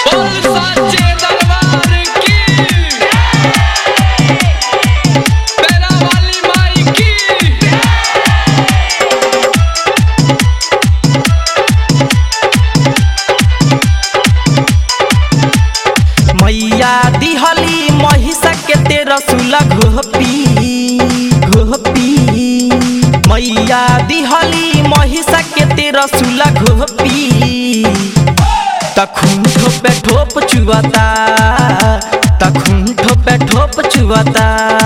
बोल साचे दरबार की पैरा वाली माई की मैया दिहली महिषा के तेरह सुला घोपी घोपी मैया दिहली महिषा के तेरह सुला घोपी तखुन ठोपे ठोप चुआता तखुन ठोपे ठोप चुआता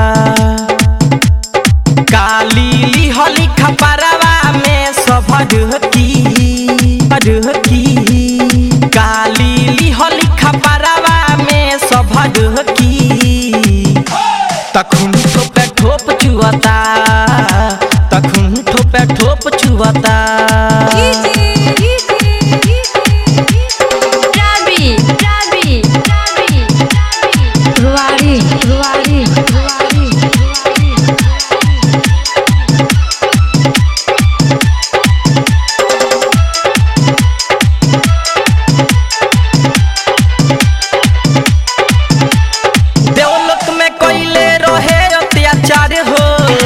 काली लिहली खपरवा में सब ढकी ढकी काली लिहली खपरवा में सब ढकी तखुन ठोपे ठोप चुआता तखुन ठोपे ठोप चुआता Rabi, Rabi, Rabi, रुवाड़ी रुवाड़ी रुवाड़ी देवलोक में कैले रहे अत्याचार हो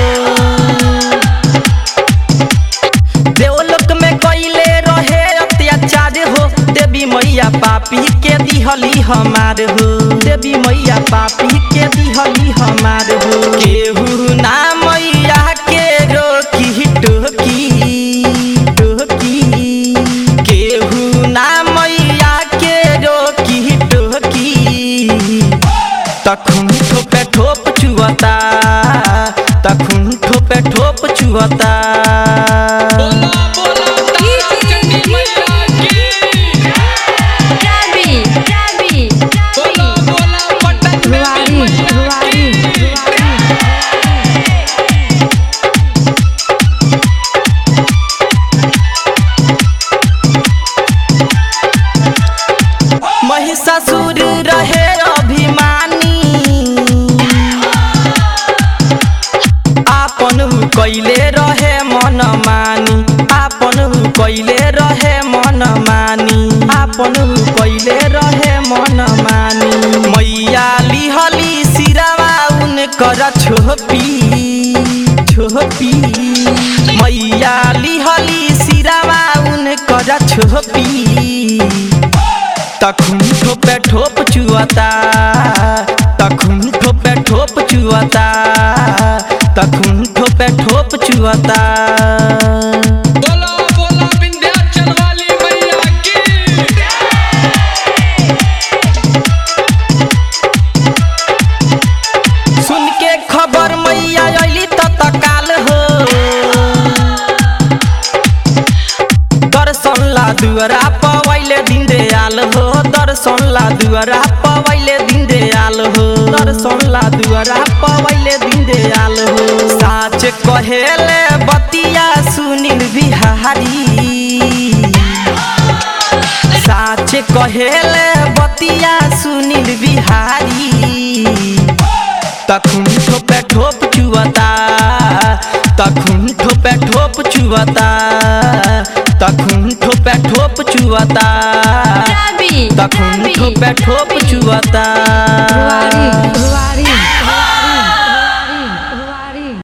देवलोक में कैले रहे अत्याचार हो देवी मैया पापी के दिहली हमार हो देवी मैया पापी के दिहली हमार हो केहू ना मैया के रोकी टोकी टोकी केहू ना मैया के रोकी टोकी तखुन ठोपे ठोप चुअता तखुन ठोपे ठोप चुअता बोला बोला तारा चंडी मैया की Rabi, Rabi, बोला बोला पटन रुवाड़ी देवी मैया रुवाड़ी की रुवाड़ी महिषासुर रहे अभिमानी आपन हु कैले रहे मन मानी आपन हु कैले रहे मन मानी आपन हु कैले रहे मन मानी मैया लिहली सिरवा उनकर छोपी छोपी मैया लिहली सिरवा उनकर छोपी तखुन ठोपे ठोप चुआता तखुन ठोपे ठोप चुआता तखुन ठोपे ठोप चुआता बोला बोला विंध्याचल वाली मैया की सुन के खबर मैया अली त तकाल हो दर्शन ला दुअरा पवैले दिन दे आल हो दर्शन ला दुअरा पवैले दिन दे आल हो दर्शन ला दुअरा पवैले दिन दे आल हो साच कहेले बतिया सुनील बिहारी साच कहेले बतिया सुनील बिहारी तखुन ठोपे ठोप चुअता तखुन ठोपे ठोप चुअता तखुन ठोपे ठोप चुअता Rabi, तखुन Rabi, ठोपे ठोप चुअता रुवाड़ी रुवाड़ी